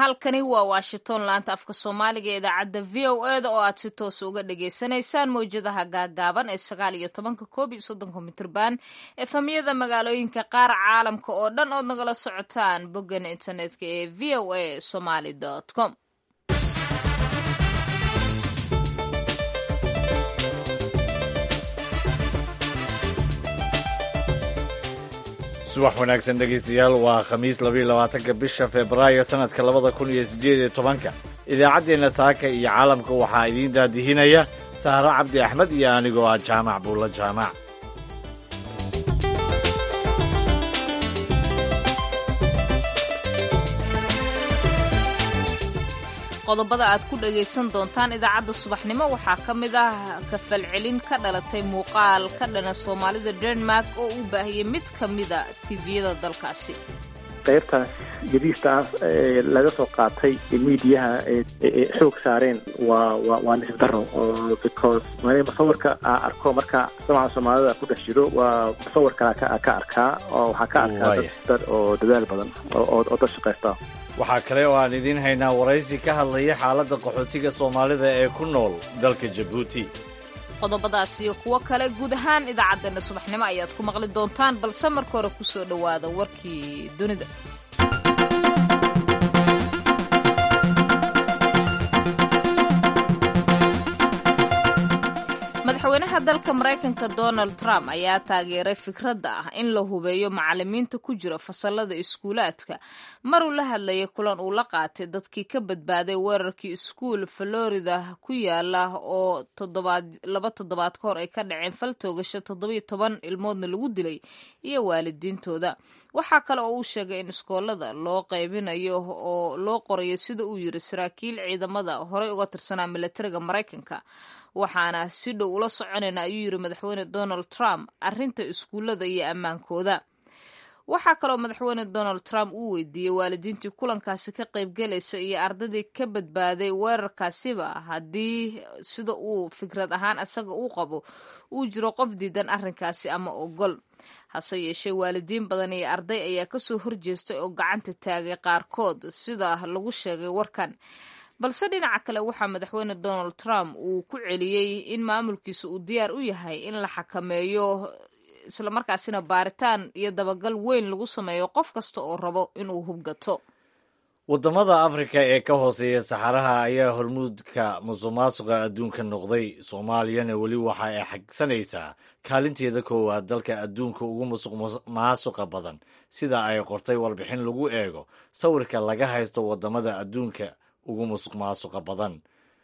halkani waa washington laanta afka soomaaliga ee idaacadda v o e da oo aad si toos uga dhagaysanaysaan mawjadaha gaagaaban ee sagaal iyo tobanka koob iyo soddonka mitrban efamyada magaalooyinka qaar caalamka oo dhan ood nagala socotaan boggan internetka ee v o a somaly com subax wanaagsan dhegaystayaal waa khamiis labayo labaatanka bisha febraayo sanadka labada kun iyo siddeed iyo tobanka idaacaddeenna saaka iyo caalamka waxaa idiin daadihinaya sahro cabdi axmed iyo anigoo ah jaamac buulla jaamac qodobada aad ku dhagaysan doontaan idaacadda subaxnimo waxaa ka mid ah kafalcelin ka dhalatay muuqaal ka dhana soomaalida denmark oo uu baahiyey mid ka mida tiviyada dalkaasi qaybtaas jadiista ah ee laga soo qaatay miidiyaha ee xoog saareen waa wa waa nisib daro because musawirka aa arko marka dabcan soomaalida ku dhex jiro waa musawir kala ka arkaa oo waxaa ka arkaa dad oo dadaal badan oo dad shaqaysta waxaa kale oo aan idiin haynaa waraysi ka hadlaya xaaladda qaxootiga soomaalida ee ku nool dalka jabuuti qodobadaas iyo kuwo kale guud ahaan idaacaddeenna subaxnimo ayaad ku maqli doontaan balse marka hore ku soo dhowaada warkii dunida madaxweynaha dalka maraykanka donald trump ayaa taageeray fikradda ah in la hubeeyo macalimiinta ku jira fasalada iskuulaadka maruu la hadlayay kulan uu la qaatay dadkii ka badbaaday weerarkii iskuul florida ku yaala oo laba toddobaad ka hor ay ka dhaceen fal toogasho toddobiyo toban ilmoodna lagu dilay iyo waalidiintooda waxaa kale oo uu sheegay in iskoolada loo qaybinayo oo loo qorayo sida uu yiri saraakiil ciidamada horey uga tirsanaa milatariga maraykanka waxaana si dhow ula soconayna ayuu yiri madaxweyne donald trump arrinta iskuullada iyo ammaankooda waxaa kaloo madaxweyne donald trump uu weydiiyey waalidiintii kulankaasi ka qaybgelaysa iyo ardadii ka badbaaday weerarkaasiba haddii sida uu fikrad ahaan isaga uu qabo uu jiro qof diidan arrinkaasi ama ogol hase yeeshee waalidiin badan iyo arday ayaa kasoo horjeestay oo gacanta taagay qaarkood sida lagu sheegay warkan balse dhinaca kale waxaa madaxweyne donald trump uu ku celiyey in maamulkiisa uu diyaar u yahay in la xakameeyo islamarkaasina baaritaan iyo dabagal weyn lagu sameeyo qof kasta oo rabo inuu hubgato waddamada afrika ee ka hooseeya saxaraha ayaa hormuudka musuqmaasuqa adduunka noqday soomaaliyana weli waxa ay xagsanaysaa kaalinteeda koowaad dalka adduunka ugu musuqmaasuqa badan sida ay qortay warbixin lagu eego sawirka laga haysto waddamada adduunka ugu musuq maasuqa badan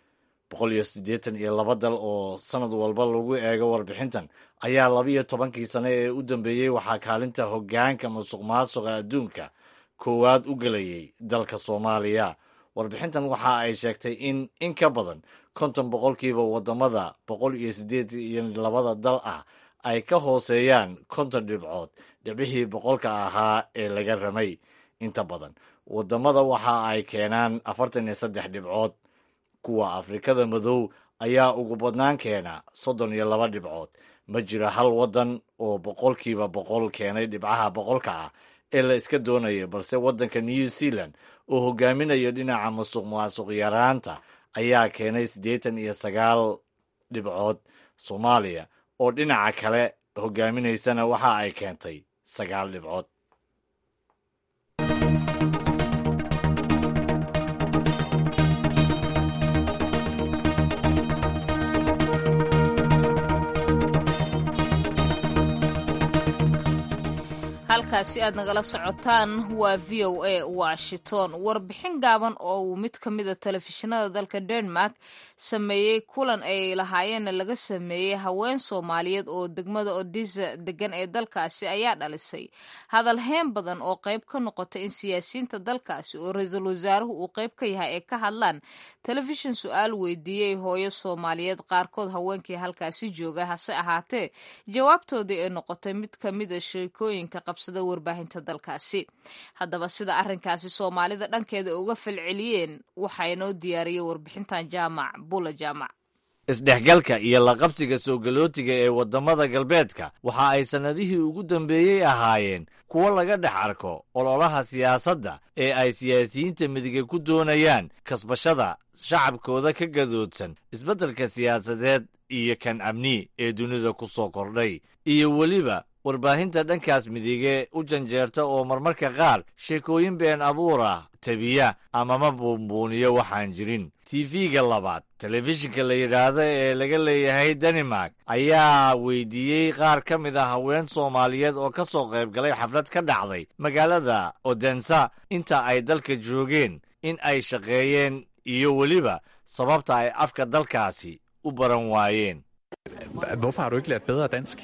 boqol iyo siddeetan iyo laba dal oo sanad walba lagu eego warbixintan ayaa labiyo tobankii sano ee u dambeeyey waxaa kaalinta hoggaanka musuq maasuqa adduunka koowaad u gelayay dalka soomaaliya warbixintan waxa ay sheegtay in in ka badan konton boqolkiiba waddamada boqol iyo siddeed iyo labada dal ah ay ka hooseeyaan konton dhibcood dhibcihii boqolka ahaa ee laga ramay inta badan waddamada waxa ay keenaan afartan iyo saddex dhibcood kuwa afrikada madow ayaa ugu badnaan keena soddon iyo laba dhibcood ma jira hal waddan oo boqolkiiba boqol keenay dhibcaha boqolka ah ee la iska doonayo balse waddanka new zealand oo hogaaminayo dhinaca musuq maasuq yaraanta ayaa keenay siddeetan iyo sagaal dhibcood soomaaliya oo dhinaca kale hogaaminaysana waxa ay keentay sagaal dhibcood halkaasi aad nagala socotaan waa v o a washington warbixin gaaban oo uu mid ka mida telefishinada dalka denmark sameeyey kulan ay lahaayeenna laga sameeyey haween soomaaliyeed oo degmada odisa degan ee dalkaasi ayaa dhalisay hadal heen badan oo qayb ka noqota in siyaasiyiinta dalkaasi oo ra-iisul wasaaruhu uu qayb ka yahay ay ka hadlaan telefishin su-aal weydiiyey hooyo soomaaliyeed qaarkood haweenkii halkaasi jooga hase ahaatee jawaabtoodii ay noqotay mid ka mida sheekooyinka qabsada warbaahinta dalkaasi haddaba sida arrinkaasi soomaalida dhankeeda uga falceliyeen waxaa inoo diyaariyey warbixintan jaamac bula jaamac isdhexgalka iyo laqabsiga soo galootiga ee waddamada galbeedka waxa ay sannadihii ugu dambeeyey ahaayeen kuwo laga dhex arko ololaha siyaasadda ee ay siyaasiyiinta midiga ku doonayaan kasbashada shacabkooda ka gadoodsan isbeddelka siyaasadeed iyo kan amni ee dunida ku soo kordhay iyo weliba warbaahinta dhankaas midige u janjeerta oo marmarka qaar sheekooyin been abuur ah tabiya amama buunbuuniyo waxaan jirin tv-ga labaad telefishinka la yidhaahdo ee laga leeyahay danimark ayaa weydiiyey qaar ka mid a haween soomaaliyeed oo ka soo qayb galay xaflad ka dhacday magaalada odensa inta ay dalka joogeen in ay shaqeeyeen iyo weliba sababta ay afka dalkaasi u baran waayeen Hvorfor har du ikke lært bedre dansk?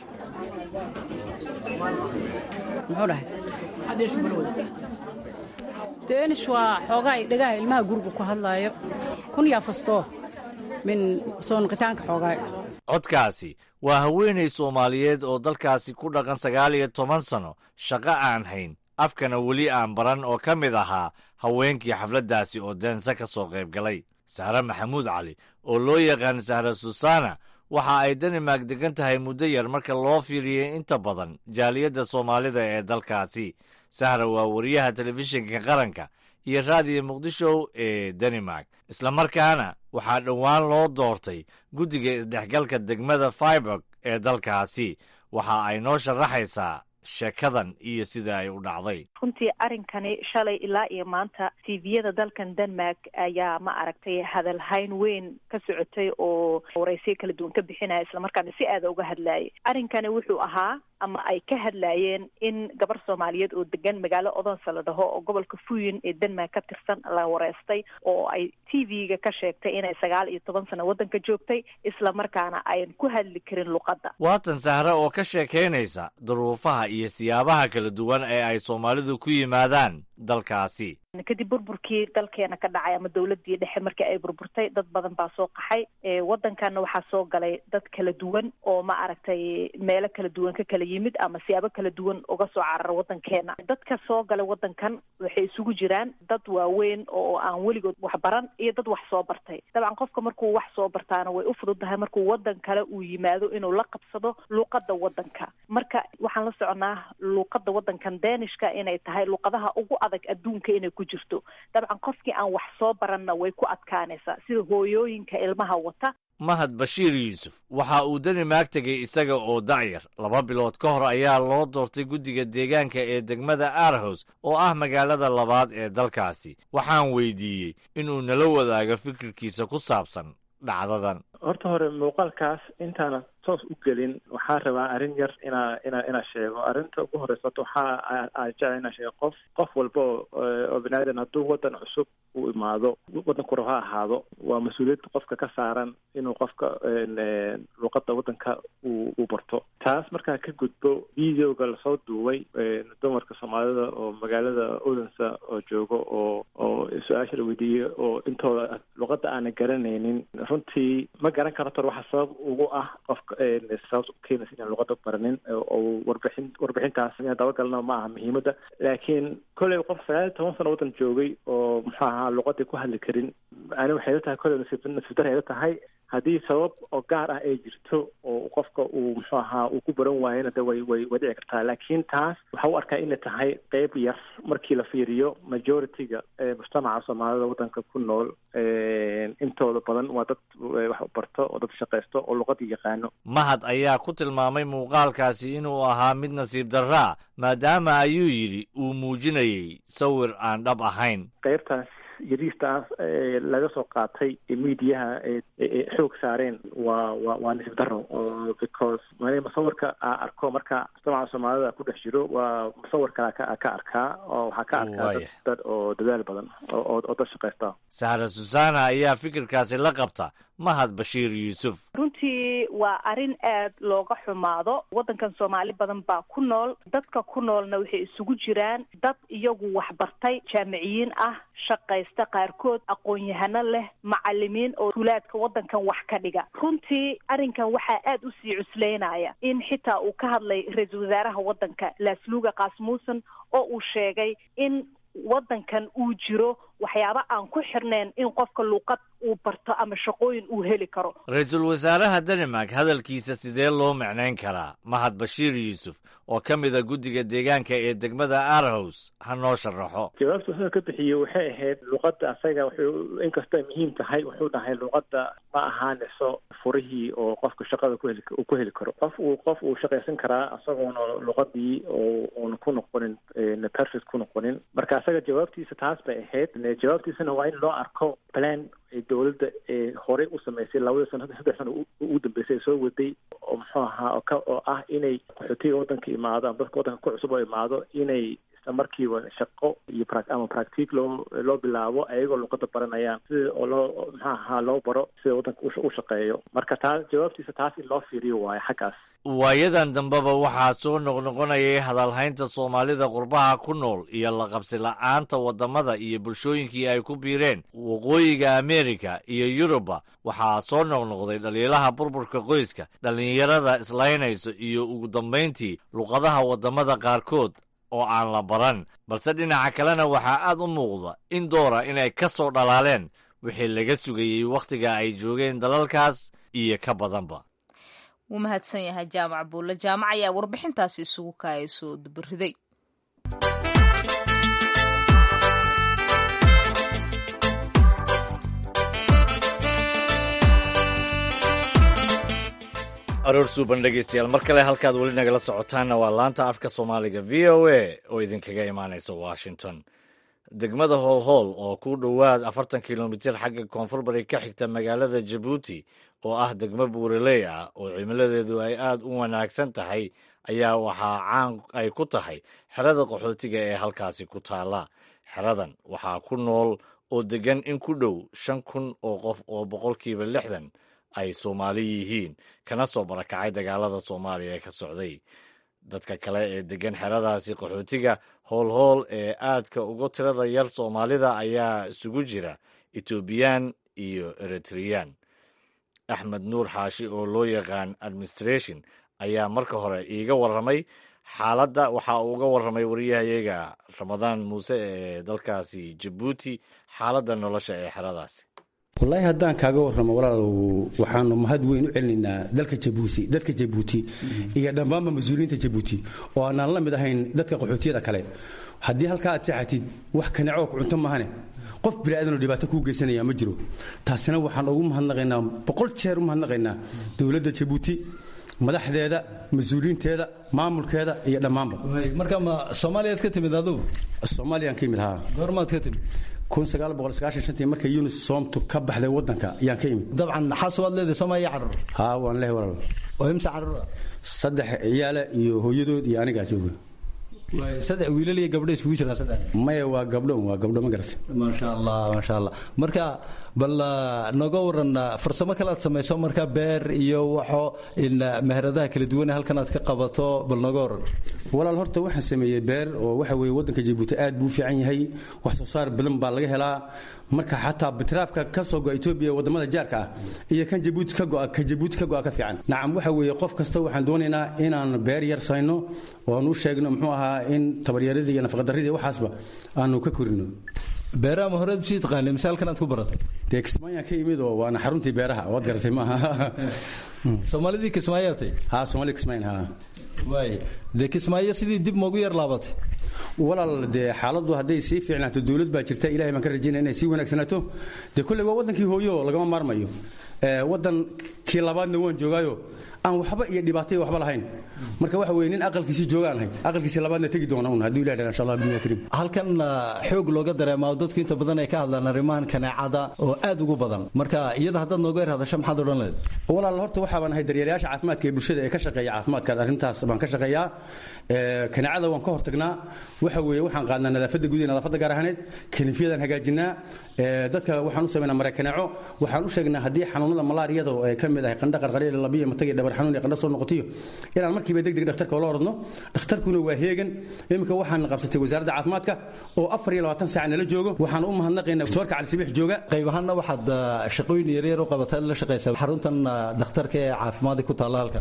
muxuu dhahay danish waa xoogaa dhagaha ilmaha guriga ku hadlaayo kun yaa fastoo min soo noqitaanka xoogaa codkaasi waa haweenay soomaaliyeed oo dalkaasi ku dhaqan sagaal iyo toban sano shaqo aan hayn afkana weli aan baran oo ka mid ahaa haweenkii xafladdaasi oo dense ka soo qayb galay sahre maxamuud cali oo loo yaqaan sahre susana waxa ay danimark degan tahay muddo yar marka loo fiiriyey inta badan jaaliyadda soomaalida ee dalkaasi sahra waa wariyaha telefishinka qaranka iyo raadiyo muqdisho ee danimark islamarkaana waxaa dhowaan loo doortay guddiga isdhexgalka degmada faiburg ee dalkaasi waxa ay noo sharaxaysaa sheekadan iyo sida ay u dhacday runtii arrinkani shalay ilaa iyo maanta tviyada dalkan denmark ayaa ma aragtay hadalhayn weyn ka socotay oo waraysiyo kala duwan ka bixinaya islamarkaana si aada uga hadlayay arrinkani wuxuu ahaa ama ay ka hadlayeen in gabar soomaaliyeed oo degan magaalo odonsa la dhaho oo gobolka fuyin ee denmark ka tirsan la wareystay oo ay t v-ga ka sheegtay inay sagaal iyo toban sano waddanka joogtay islamarkaana ayan ku hadli karin luqadda waatan sahre oo ka sheekaynaysa duruufaha iyo siyaabaha kala duwan ee ay soomaalidu ku yimaadaan dalkaasi kadib burburkii dalkeena ka dhacay ama dawladii dhexe markii ay burburtay dad badan baa soo qaxay waddankanna waxaa soo galay dad kala duwan oo ma aragtay meelo kala duwan ka kala yimid ama siyaabo kala duwan uga soo carara waddankeena dadka soo galay waddankan waxay isugu jiraan dad waaweyn oo aan weligood wax baran iyo dad wax soo bartay dabcan qofka markuu wax soo bartaana way u fududahay markuu waddan kale uu yimaado inuu la qabsado luuqadda waddanka marka waxaan la soconaa luuqadda waddankan deenishka inay tahay luuqadaha ugu adag adduunka inay ku jirto dabcan qofkii aan wax soo baranna way ku adkaanaysaa sida hooyooyinka ilmaha wata mahad bashiir yuusuf waxa uu danimark tegay isaga oo dacyar laba bilood ka hor ayaa loo doortay guddiga deegaanka ee degmada aarhus oo ah magaalada labaad ee dalkaasi waxaan weydiiyey inuu nala wadaago fikirkiisa ku saabsan dhacdadan horta hore muuqaalkaas intaana toos u gelin waxaa rabaa arrin yar inaa inaa inaa sheego arrinta ugu horeysa horta waxaa aan jecla inaa sheego qof qof walba oo bini aadan hadduu waddan cusub uu imaado waddanku rab ha ahaado waa mas-uuliyadda qofka ka saaran inuu qofka luuqadda waddanka uu uu barto taas markaa ka gudbo videoga lasoo duubay dumarka soomaalida oo magaalada odensa oo joogo oo oo su-aasha la weydiiyey oo intooda luuqadda aanan garanaynin runtii ma garan karo tor waxa sabab ugu ah qofka sababta u keenaysa inaan luuqadda baranin oo warbixin warbixintaas inaan dabagalna ma aha muhiimadda laakiin kolley qof sagaal iyo toban sano waddan joogay oo muxuu ahaa luuqadii ku hadli karin ani waxay la tahay kolley nasiib nasiib dar ay la tahay haddii sabab oo gaar ah ay jirto oo qofka uu muxuu ahaa uu ku baran waayana de way way way dhici kartaa laakiin taas waxa u arkaa inay tahay qeyb yar markii la fiiriyo majority-ga ee mujtamaca soomaalida waddanka ku nool intooda badan waa dad wax barto oo dad shaqaysto oo luqadii yaqaano mahad ayaa ku tilmaamay muuqaalkaasi inuu ahaa mid nasiib darraa maadaama ayuu yidhi uu muujinayey sawir aan dhab ahayn qeybtaas yariistaas laga soo qaatay miidiyaha xoog saareen waa wa waa nasiib daro because mani musawirka a arko marka mujtamaca soomaalida ku dhex jiro waa musawir kala ka ka arkaa oo waxaa ka arkaa dad dad oo dadaal badan oo oo dad shaqaysta sahra susana ayaa fikirkaasi la qabta mahad bashiir yuusuf runtii waa arrin aad looga xumaado waddankan soomaali badan baa ku nool dadka ku noolna waxay isugu jiraan dad iyagu waxbartay jaamiciyiin ah shaqaysta qaarkood aqoon-yahano leh macalimiin oo tuulaadka waddankan wax ka dhiga runtii arrinkan waxaa aad u sii cusleynaya in xitaa uu ka hadlay ra-iisul wasaaraha waddanka laasluuga kaasmuusan oo uu sheegay in waddankan uu jiro waxyaaba aan ku xirnayn in qofka luuqad uu barto ama shaqooyin uu heli karo ra-iisul wasaaraha denmark hadalkiisa sidee loo macnayn karaa mahad bashiir yuusuf oo ka mida guddiga deegaanka ee degmada arhows ha noo sharaxo jawaabta wuxuu ka bixiyey waxay ahayd luqadda asaga wuxuu inkastoo muhiim tahay wuxuu dhahay luqadda ma ahaanayso furihii oo qofka shaqada kuheli uu ku heli karo qof uu qof uu shaqaysan karaa isagoona luqadii oo uuna ku noqonin perfect ku noqonin marka asaga jawaabtiisa taas bay ahayd jawaabtiisana waa in loo arko plan dowladda ee horey u samaysay labada sano saddex sano ugu dambeysay ee soo waday oo muxuu ahaa oo ka oo ah inay qaxootiga waddanka imaado ama dadka waddanka ku cusub oo imaado inay isla markiiba shaqo iyo ama practic loo loo bilaabo ayagoo luqada baranayaan sida oo loo muxuu ahaa loo baro sida waddanka u shaqeeyo marka taas jawaabtiisa taas in loo fiiriyo waayo xaggaas waayadan dambeba waxaa soo noqnoqonayay hadalhaynta soomaalida qurbaha ku nool iyo la qabsi la-aanta waddamada iyo bulshooyinkii ay ku biireen waqooyiga amerika iyo yuruba waxaa soo noqnoqday dhaliilaha burburka qoyska dhallinyarada islaynayso iyo ugu dambayntii luqadaha waddamada qaarkood oo aan la baran balse dhinaca kalena waxaa aad u muuqda in doora inay ka soo dhalaaleen wixii laga sugayey wakhtiga ay joogeen dalalkaas iyo ka badanba wuu mahadsan yahay jaamac buulle jaamac ayaa warbixintaasi isugu kaaya soo dubariday aroor suuban dhegeystayaal mar kale halkaad weli nagala socotaanna waa laanta afka soomaaliga v o a oo idinkaga imaanaysa washington degmada hoolhool oo ku dhowaad afartan kilomitir xagga koonfur bari ka xigta magaalada jabuuti oo ah degmo buuraley ah oo cimiladeedu ay aad u wanaagsan tahay ayaa waxaa caan ay ku tahay xerada qaxootiga ee halkaasi ku taala xeradan waxaa ku nool oo degan in ku dhow shan kun oo qof oo boqolkiiba lixdan ay soomaali yihiin kana soo barakacay dagaalada soomaaliya ee ka socday dadka kale ee degan xeradaasi qaxootiga hoolhool ee aadka uga tirada yar soomaalida ayaa isugu jira etoobiyaan iyo eritreyaan axmed nuur xaashi oo loo yaqaan administration ayaa marka hore iiga warramay xaaladda waxa uu uga warramay wariyahayaga ramadaan muuse ee dalkaasi jabuuti xaaladda nolosha ee xeradaasi wallaahi haddaan kaaga warramo walaalow waxaanu mahad weyn u celinaynaa dalka jabuuti dadka jabuuti iyo dhammaanba mas-uuliyiinta jabuuti oo aanaan la mid ahayn dadka qaxootiyada kale haddii halkaa aad seexatid wax kanacoo ku cunto mahane qof biniaadanoo dhibaato kuu geysanaya ma jiro taasina waxaan ugu mahadnaqaynaa boqol jeer u mahadnaqaynaa dowladda jabuuti madaxdeeda mas-uuliyiinteeda maamulkeeda iyo dhammaanba marka ma soomaaliyaad ka timid adugu soomaaliyaan ka imid haa goormaad ka timid markay yunis soomtu ka baxday wadanka ayaan ka imid dabcan xaas waad leedahay soomaaliya carruur haa waan leehay walaal oo imse carruura saddex ciyaala iyo hooyadood iyo anigaa jooga saddex wiilal iyo gabdho iskugu jiraan saddex maya waa gabdho waa gabdho ma garatay maasha allah maasha allah marka bal nooga waran farsamo kale aad samayso marka beer iyo waxo in meheradaha kala duwan halkan aad ka qabato bal nooga waran walaal horta waxaan sameeyey beer oo waxa weeye waddanka jabuuti aad buu u fiican yahay wax soo saar badan baa laga helaa marka xataa bitiraafka ka soo go'a etoobiya waddamada jaarka ah iyo kan jabuuti ka go'a ka jabuuti ka go'a ka fiican nacam waxa weeye qof kasta waxaan doonaynaa inaan beer yar sayno oo aan u sheegno muxuu ahaa in tabaryaradii iyo nafaqadarridii waxaasba aanu ka korino beeraha ma horead sii taqaanay mise halkan aad ku baratay dee kismaayaan ka yimid oo waana xaruntii beeraha waad garatay maaha soomaalidii kismaayaatay haa soomaalida kismaayan haa waay dee kismaayo sidii dib moogu yar laabatay walaal dee xaaladdu hadday sii fiicnaato dowlad baa jirta ilahay baan ka rajaynaya inay sii wanaagsanaato dee kolley waa waddankii hooyo lagama maarmayo waddankii labaadna waan joogaayo aan waxba iyo dhibaato iyo waxba lahayn marka waxa weye nin aqalkiisii joogaan ahay aqalkiisii labaadna tegi doona un hadduu ilahi dhaa insha allah bidnillahi kariim halkan xoog looga dareemaa dadku inta badan ay ka hadlaan arrimahan kaneecada oo aad ugu badan marka iyada haddaad nooga yar hadasho maxaad odhan leed walaal horta waxaa baan ahay daryeelayaasha caafimaadka ee bulshada ee ka shaqeeya caafimaadka arrintaas baan ka shaqeeyaa kaneecada waan ka hortagnaa waxa weeye waxaan qaadnaa nadaafadda guud iyo nadaafadda gaar ahaaneed kaniifyadaan hagaajinaa dadka waxaan u samaynaa mare kaneeco waxaan u sheegnaa haddii xanuunada malaariyada oo ay ka mid ahay qandha qarqarya labiya matag iyo dhabar xanuun iyo qandho soo noqotiyo inaan markiiba degdeg dhakhtarka oola ordno dhakhtarkuna waa heegan iminka waxaan qabsatay wasaaradda caafimaadka oo afar iyo labaatan saac nala joogo waxaan u mahadnaqaynaa doctoorka cali sabiix jooga qayb ahaanna waxaad shaqooyin yaryar u qabataa la shaqaysa xaruntan dhakhtarka ee caafimaadka ku taalla halkan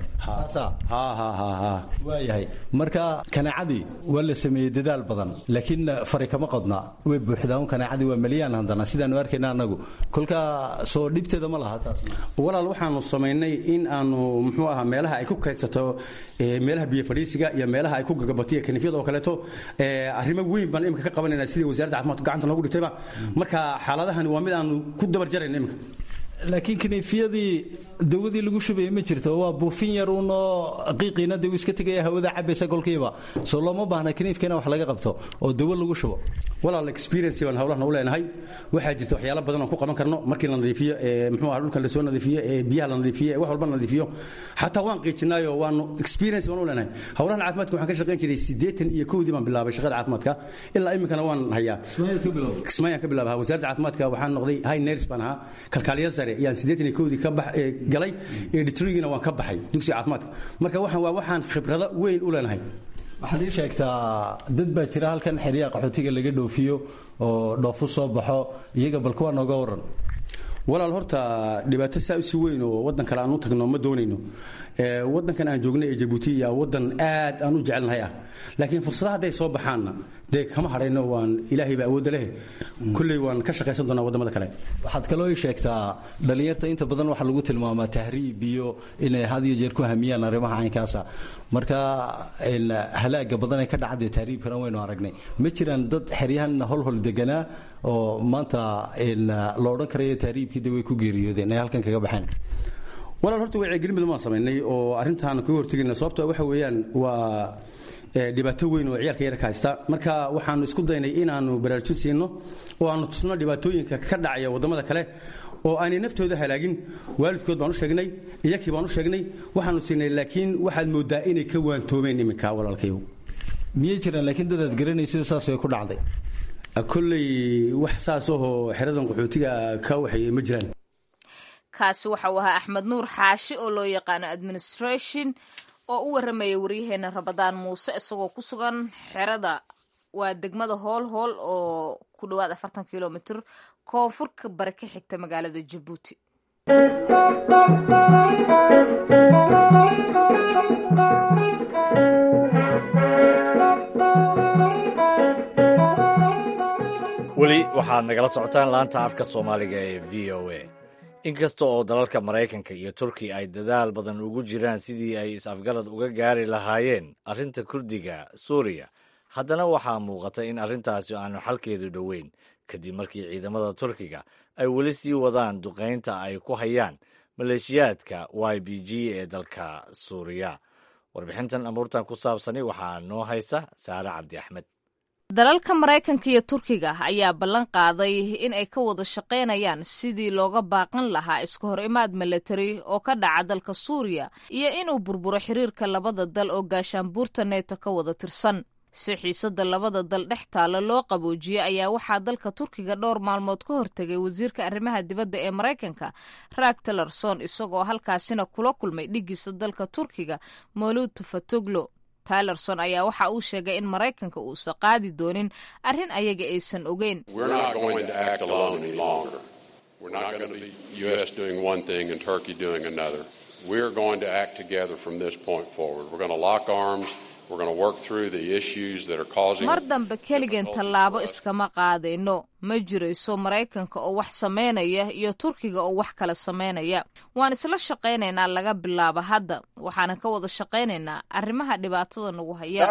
waayahay marka kanaacadii waa la sameeyey dadaal badan laakiin fari kama qodna way buuxdaa un kanaacadii waa maliyaan haddana sidaanu arkayna annagu kolka soo dhibteeda ma laha taas walaal waxaanu samaynay in aanu muxuu ahaa meelaha ay ku kaydsato meelaha biyo fadhiisiga iyo meelaha ay ku gagabato iyo kanifyada oo kaleeto arrimo weyn baan imika ka qabanayna sidii wasaaradda caafimaadku gacanta noogu dhigtayba marka xaaladahani waa mid aanu ku dabar jarayna imika laakiin kaniifiyadii dawadii lagu shubayay ma jirto waa buufin yar uunoo qiiqiina de uu iska tegaya hawada cabaysa kolkiiba soo looma baahna kaniifka in wax laga qabto oo dawo lagu shubo walaal experience baan hawlahan u leenahay waxaa jirta waxyaalo badan oo ku qaban karno markii la nadiifiyo ee muxuu ahaa dhulka la soo nadiifiyo ee biyaha la nadiifiyo ee wax walba la nadiifiyo xataa waan qiijinaayo waanu experience baan u leenahay hawlahan caafimaadka waxaan ka shaqayn jiray siddeetan iyo kowdii baan bilaabay shaqada caafimaadka ilaa iminkana waan hayaa kismaayaan ka bilaabaa wasaaradda caafimaadka waxaan noqday high nurse baan ahaa kalkaaliya sare yaan siddeetan iyo kowdii ka bax galay ee dhitrigiina waan ka baxay dugsiga caafimaadka marka waxaan waa waxaan khibrado weyn u leenahay waxaad ii sheegtaa dad baa jira halkan xeryaha qaxootiga laga dhoofiyo oo dhoofu soo baxo iyaga bal kuwa nooga waran walaal horta dhibaato saa usi weyn oo waddan kale aan u tagno ma doonayno waddankan aan joogno ee jabuuti yaa waddan aad aan u jecelnahay ah laakiin fursadaha hadday soo baxaanna dee kama hadhayno waan ilaahay baa awoodda leh kulley waan ka shaqaysan doonaa waddamada kale waxaad kaloo ii sheegtaa dhallinyarta inta badan waxaa lagu tilmaamaa tahriib iyo inay had iyo jeer ku hamiyaan arrimaha caynkaasa marka halaaga badan ee ka dhacadee tahriibkana waynu aragnay ma jiraan dad xeryahan holhol deganaa oo maanta la odhan karayo tahriibkii de way ku geeriyoodeen ay halkan kaga baxeen walaal horta wacyigelin badan baan samaynay oo arrintaan kaga hortegayna sababto waxa weeyaan waa dhibaato weyn oo ciyaalka yarka haysta marka waxaanu isku daynay inaanu baraarujin siino oo aanu tusno dhibaatooyinka ka dhacaya waddamada kale oo aanay naftooda halaagin waalidkood baan u sheegnay iyakii baan u sheegnay waxaanu siinay laakiin waxaad moodaa inay ka waantoomeen iminka walaalkayow miyay jiraan laakiin dadaad garanayso saas way ku dhacday kolley wax saas ahoo xeradan qaxootiga ka waxeeyey ma jiraan kaasi waxa uu ahaa axmed nuur xaashi oo loo yaqaano administration oo u warramaya waryaheena rabadaan muuse isagoo ku sugan xerada waa degmada hool hool oo ku dhowaad afartan kilomitr koonfurka bari ka xigta magaalada jabuuti weli waxaad nagala socotaan laanta afka soomaaliga ee v o a inkasta oo dalalka maraykanka iyo turkiya ay dadaal badan ugu jiraan sidii ay is-afgarad uga gaari lahaayeen arrinta kurdiga suuriya haddana waxaa muuqata in arrintaasi aanu xalkeedu dhoweyn kadib markii ciidamada turkiga ay weli sii wadaan duqaynta ay ku hayaan maleeshiyaadka y b g ee dalka suuriya warbixintan amuurtan ku saabsani waxaa noo haysa saare cabdi axmed dalalka maraykanka iyo turkiga ayaa ballan qaaday in ay ka wada shaqaynayaan sidii looga baaqan lahaa iska hor imaad milatari oo ka dhaca dalka suuriya iyo inuu burburo xiriirka labada dal oo gaashaanbuurta neeto ka wada tirsan si xiisada labada dal dhex taalla loo qaboojiyey ayaa waxaa dalka turkiga dhowr maalmood ka hortegay wasiirka arrimaha dibadda ee maraykanka raag talerson isagoo halkaasina kula kulmay dhigiisa dalka turkiga moluud tufatoglo tylerson ayaa waxa uu sheegay in maraykanka uusan qaadi doonin arrin ayaga aysan ogeyn mar dambe keligeen tallaabo iskama qaadayno ma jirayso maraykanka oo wax samaynaya iyo turkiga oo wax kala samaynaya waan isla shaqaynaynaa laga bilaabo hadda waxaanan ka wada shaqaynaynaa arrimaha dhibaatada nagu haya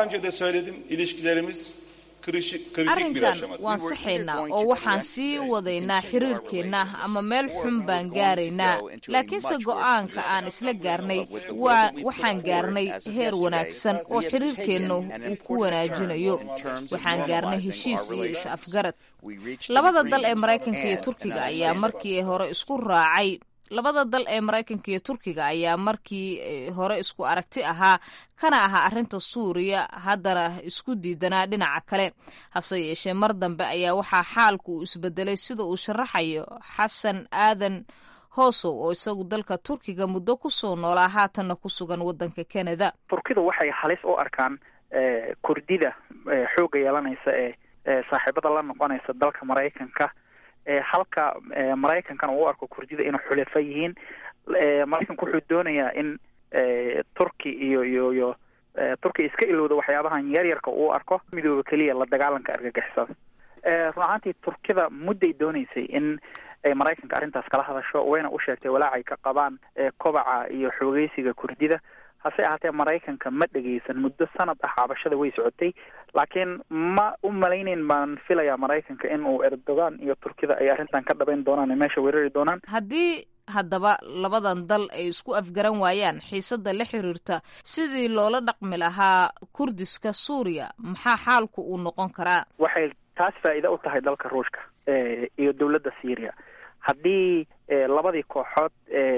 arrinkan waan saxaynaa oo waxaan sii wadaynaa xiriirkeenna ama meel xun baan gaaraynaa laakiinse go'aanka aan isla gaarnay waxaan gaarnay heer wanaagsan oo xiriirkeennu uu ku wanaajinayo waxaan gaarnay heshiis iyo is-afgarad labada dal ee maraykanka iyo turkiga ayaa markii hore isku raacay labada dal ee maraykanka iyo turkiga ayaa markii hore isku aragti ahaa kana ahaa arrinta suuriya haddana isku diidanaa dhinaca kale hase yeeshee mar dambe ayaa waxaa xaalku uu isbedelay sida uu sharaxayo xasan aadan hoosow oo isagu dalka turkiga muddo kusoo noolaa haatanna ku sugan waddanka canada turkidu waxay halis u arkaan kurdida xoogga yeelanaysa ee saaxiibada la noqonaysa dalka maraykanka halka maraykankana uu u arko kurdida inay xulefa yihiin maraykanku wuxuu doonayaa in turki iyo iyo iyo turki iska ilowda waxyaabahan yaryarka uu arko midooba keliya la dagaalanka argagixisada run ahaantii turkida mudday dooneysay in ay maraykanka arrintaas kala hadasho wayna u sheegtay walaacay ka qabaan kobaca iyo xoogeysiga kurdida hase ahaatee maraykanka ma dhegeysan muddo sanad ah cabashada way socotay laakiin ma u malayneyn baan filayaa maraykanka in uu erdogan iyo turkida ay arrintan ka dhabayn doonaan ee meesha weerari doonaan haddii haddaba labadan dal ay isku afgaran waayaan xiisadda la xiriirta sidii loola dhaqmi lahaa kurdiska suuriya maxaa xaalku uu noqon karaa waxay taas faa'iida u tahay dalka ruushka iyo dowladda syria haddii labadii kooxood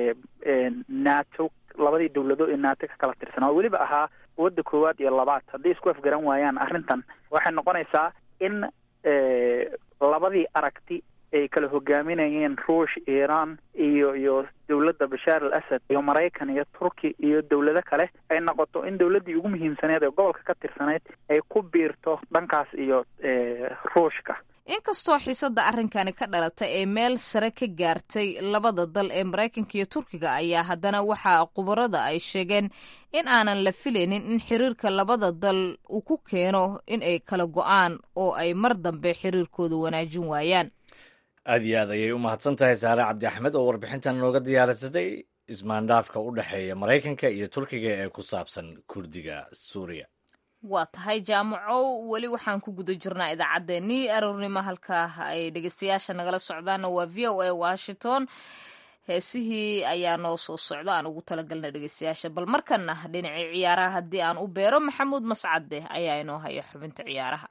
nato labadii dowladood ee nato ka kala tirsanaa oo weliba ahaa wadda koowaad iyo labaad haddii isku afgaran waayaan arrintan waxay noqonaysaa in labadii aragti ay kala hogaaminayeen ruush iiraan iyo iyo dowladda bashaar al asad iyo maraykan iyo turki iyo dowlado kale ay noqoto in dowladdii ugu muhiimsaneed ee gobolka ka tirsanayd ay ku biirto dhankaas iyo ruushka inkastoo xiisadda arrinkani ka dhalatay ee meel sare ka gaartay labada dal ee maraykanka iyo turkiga ayaa haddana waxaa khubarada ay sheegeen in aanan la filaynin in xiriirka labada dal uu ku keeno in ay kala go-aan oo ay mar dambe xiriirkooda wanaajin waayaan aad iyo aad ayay u mahadsan tahay saare cabdi axmed oo warbixintan nooga diyaarisatay ismaandhaafka u dhexeeya maraykanka iyo turkiga ee ku saabsan kurdiga suuriya waa tahay jaamaco weli waxaan ku guda jirnaa idaacaddeenii aroornimo halkaa ay dhegeystayaasha nagala socdaanna waa v o a washington heesihii ayaa noo soo socda aan ugu talagalna dhegeystayaasha bal markana dhinacii ciyaaraha haddii aan u beero maxamuud mascade ayaa inoo haya xubinta ciyaaraha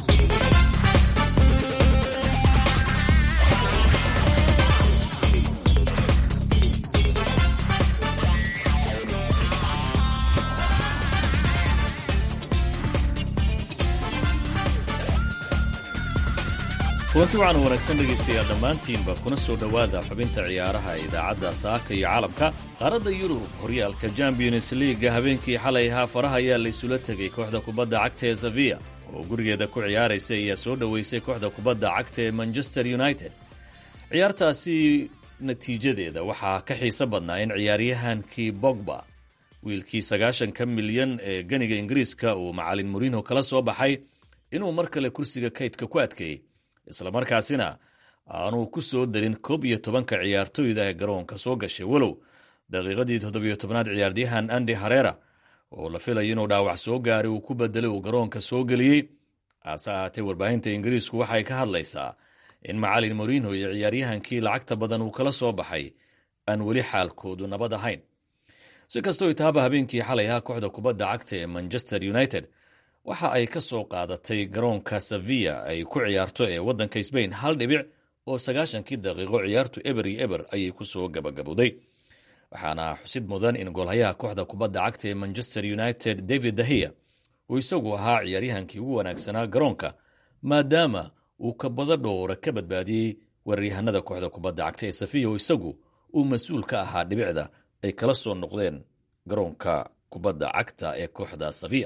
kulanti waxaan wanaagsan dhegaystayaal dhammaantiinba kuna soo dhowaada xubinta ciyaaraha ee idaacadda saaka iyo caalamka qaaradda yurub horyaalka champions leaga habeenkii xalay ahaa faraha ayaa laysula tegay kooxda kubadda cagta ee saviya oo gurigeeda ku ciyaaraysa ayaa soo dhoweysay kooxda kubadda cagta ee manchester united ciyaartaasi natiijadeeda waxaa ka xiiso badnaa in ciyaaryahankii bogba wiilkii sagaashanka milyan ee ganiga ingiriiska uu macalin moriinho kala soo baxay inuu mar kale kursiga kaydka ku adkeeyey islamarkaasina aanuu ku soo darin koob iyo tobanka ciyaartoyda ee garoonka soo gashay walow daqiiqadii toddobiyo tobnaad ciyaaryahan andi harera oo la filayo inuu dhaawac soo gaaray uu ku bedelay uu garoonka soo geliyey hase ahaatee warbaahinta ingiriisku waxay ka hadlaysaa in macalin moriinho iyo ciyaaryahankii lacagta badan uu kala soo baxay aan weli xaalkoodu nabad ahayn si kastoo taaba habeenkii xalay ahaa kooxda kubadda cagta ee manchester united waxa ay ka soo qaadatay garoonka saviya ay ku ciyaarto ee waddanka sbain hal dhibic oo sagaashankii daqiiqo ciyaartu eber iyo eber ayay ku soo gabagabowday waxaana xusid mudan in goolhayaha kooxda kubadda cagta ee manchester united david dahiya uu isagu ahaa ciyaaryahankii ugu wanaagsanaa garoonka maadaama uu kabado dhowra ka badbaadiyey weeraryahanada kooxda kubadda cagta ee safiya oo isagu uu mas-uul ka ahaa dhibicda ay kala soo noqdeen garoonka kubadda cagta ee kooxda safiya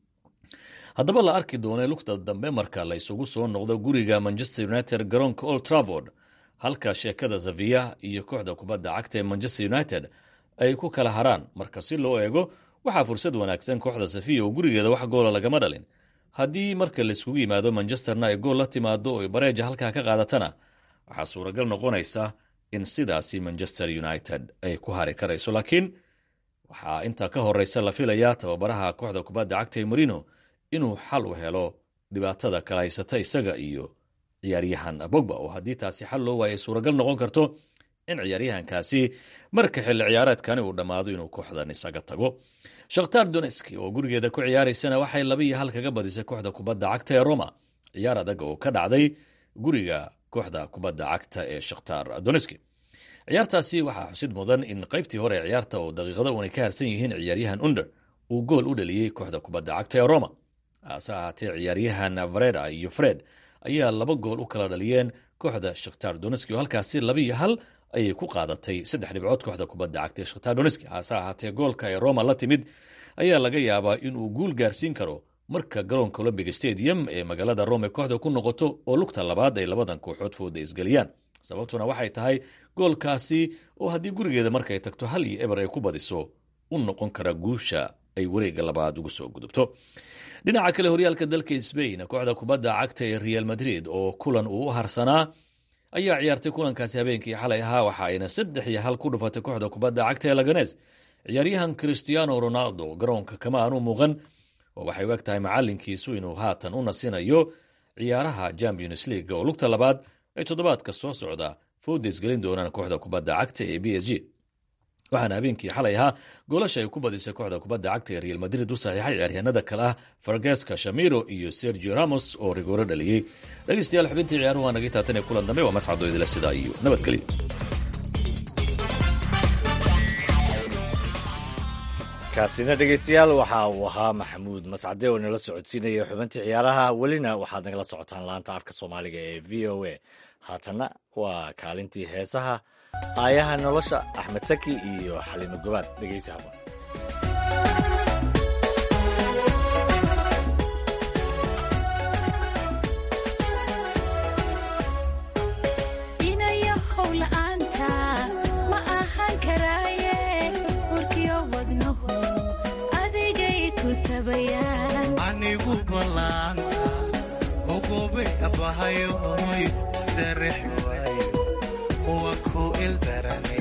haddaba la arki doonay lugta dambe marka la isugu soo noqdo guriga manchester united garoonka old travord halka sheekada safiya iyo kooxda kubadda cagta ee manchester united ay ku kala haraan marka si loo eego waxaa fursad wanaagsan kooxda safiya oo gurigeeda wax goola lagama dhalin haddii marka laiskugu yimaado manchesterna ay gool la timaado oo bareeja halkaa ka qaadatana waxaa suuragal noqonaysa in sidaasi manchester united ay ku hari karayso laakiin waxaa intaa ka horeysa la filayaa tababaraha kooxda kubadda cagta ee marino inuu xal u helo dhibaatada kala haysata isaga iyo ciyaaryahan bogba oo haddii taasi xal loo waayay suuragal noqon karto in ciyaaryahankaasi marka xilli ciyaareedkani uu dhammaado inuu kooxdan isaga tago shakhtar doneski oo gurigeeda ku ciyaaraysana waxay laba iyo hal kaga badisay kooxda kubadda cagta ee roma ciyaar adag oo ka dhacday guriga kooxda kubadda cagta ee shakhtar doneski ciyaartaasi waxaa xusid mudan in qaybtii hore ee ciyaarta oo daqiiqada uunay ka harsan yihiin ciyaaryahan under uu gool u dhaliyey kooxda kubadda cagta ee roma hase ahaatee ciyaaryahan vareda iyo fred ayaa laba gool u kala dhaliyeen kooxda shakhtar doneski oo halkaasi laba iyo hal ayay ku qaadatay saddex dhibcood kooxda kubadda cagta ee shakhtar donetski hase ahaatee goolka ay roma la timid ayaa laga yaabaa inuu guul gaarsiin karo marka garoonka olombic stadium ee magaalada rome kooxda ku noqoto oo lugta labaad ay labadan kooxood fooda isgeliyaan sababtuna waxay tahay goolkaasi oo haddii gurigeeda markay tagto hal iyo eber ay ku badiso u noqon kara guusha ay wareega labaad ugu soo gudubto dhinaca kale horyaalka dalka sbain kooxda kubadda cagta ee real madrid oo kulan uu u harsanaa ayaa ciyaartay kulankaasi habeenkii xalay ahaa waxa ayna saddex iyo hal ku dhufatay kooxda kubadda cagta ee laganes ciyaaryahan cristiano ronaldo garoonka kama aanu muuqan oo waxay u eg tahay macalinkiisu inuu haatan u nasinayo ciyaaraha champions league oo lugta labaad ay toddobaadka soo socda foodes gelin doonaan kooxda kubadda cagta ee b s g waxaana habeenkii xalay ahaa goolasha ay ku badisay kooxda kubadda cagta ee real madrid u saxiixay ciyaaryahanada kale ah fargeska shamiro iyo sergio ramos oo rigooro dhaliyey dhegeystayaal xubintii ciyaaruhu waa naga taatan ee kulan dambe waa mascado idila sidaa iyo nabadgelyo kaasina dhegeystayaal waxa uu ahaa maxamuud mascade oo nala socodsiinaya xubintii ciyaaraha welina waxaad nagala socotaan laanta afka soomaaliga ee v o a haatanna waa kaalintii heesaha aayaha nolosha axmed saki iyo xalimo gobaad dhegeysi haba anigu ballaanta ogobay abbahayoy isdarex waayo uwa ku ildarane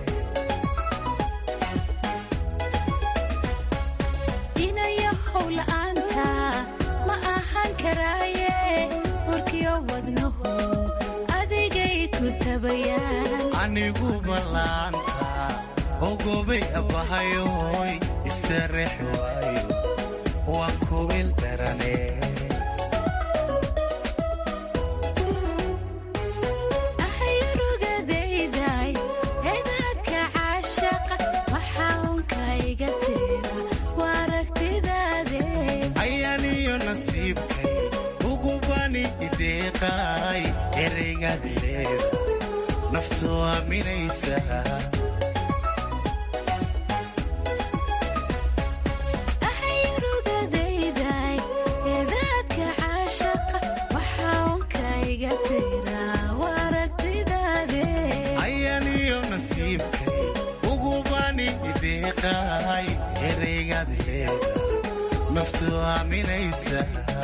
inayo howla'aanta ma ahaan karaaye warkiyo wadnahu adigay ku tabayaan anigu ballaanta ogobay abbahayoy isdarex waayo uwa ku ildarane ahayrugadayday edaadka caashaqa waxaa unka iga tira waa aragtidaade ayaaniyo nasiibkay ugubani ideeqaay ereygaad leeda naftu aaminaysa ahayrugadayday edaadka caashaqa waxaa unka iga tira waa aragtidaade ayaaniyo nasiibkay ugubani ideeqaay ereygaad leeda naftu aaminaysa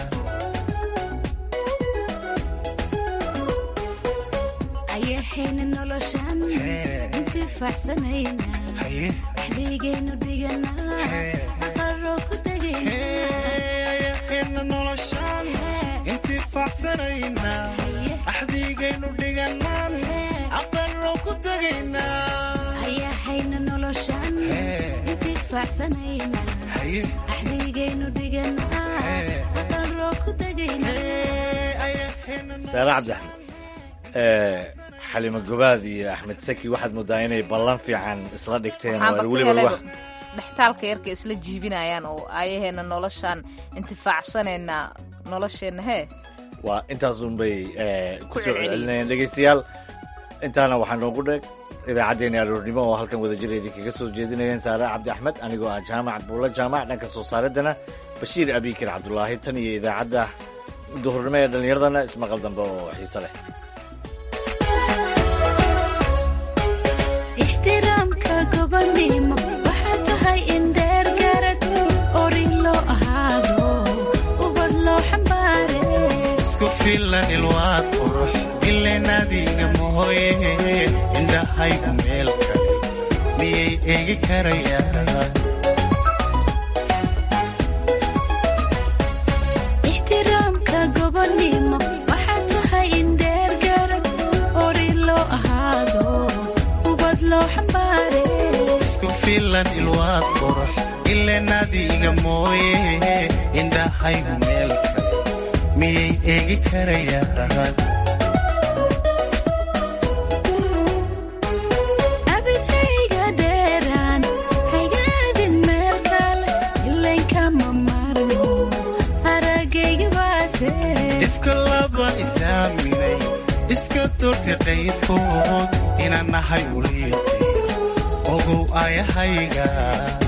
ayaxayna noloshan intifaacsanayna axdeygaynu dhiganaa aqaroo ku ayaxayna noloshan intifaacsanayna axdiigaynu dhiganaan aqaroo ku tegaynaa ayaxayna noloshan intifaacsanayna axdeygaynu dhiganaa aqaroo ku saare cabdixmed xalimo gobaad iyo axmed saki waxaad moodaa inay ballan fiican isla dhigteen oo weliba wax dhextaalka yarka isla jiibinayaan oo aayaheena noloshaan intifaacsanayna nolosheenna hee waa intaasunbay ku soo celcelinayaan dhegeystayaal intaana waxaa noogu dheeg idaacaddeenii aroornimo oo halkan wadajir idinkaga soo jeedinayeen saare cabdi axmed anigoo ah jaamac buulla jaamac dhanka soo saaradana bashiir abikir cabdulaahi tan iyo idaacadda duhurnimo ee dhallinyaradana ismaqal dambe oo xiise leh ixtiraamka gobonimo waxaa tahay in dheer garad orin loo ahaado ubad loo xambaare isku filan ilwaad qurux ileen adiga mooye indhahaygu meel kale miyay eegi karayaan ixtiraamka gobonimo waxaa tahay in dheer garad orin loo ahaado ubad loo xambaare isku filan ilwaad qurux ileen adiga mooye indhahaygu meel kale miyay eegi karayaan abidayga dheeraan haygaadin meel kale ilankama marno aragayga baate ifka laba isaaminay iska doortay qayrkood inaan nahay uliyo qayr ogow aayahayga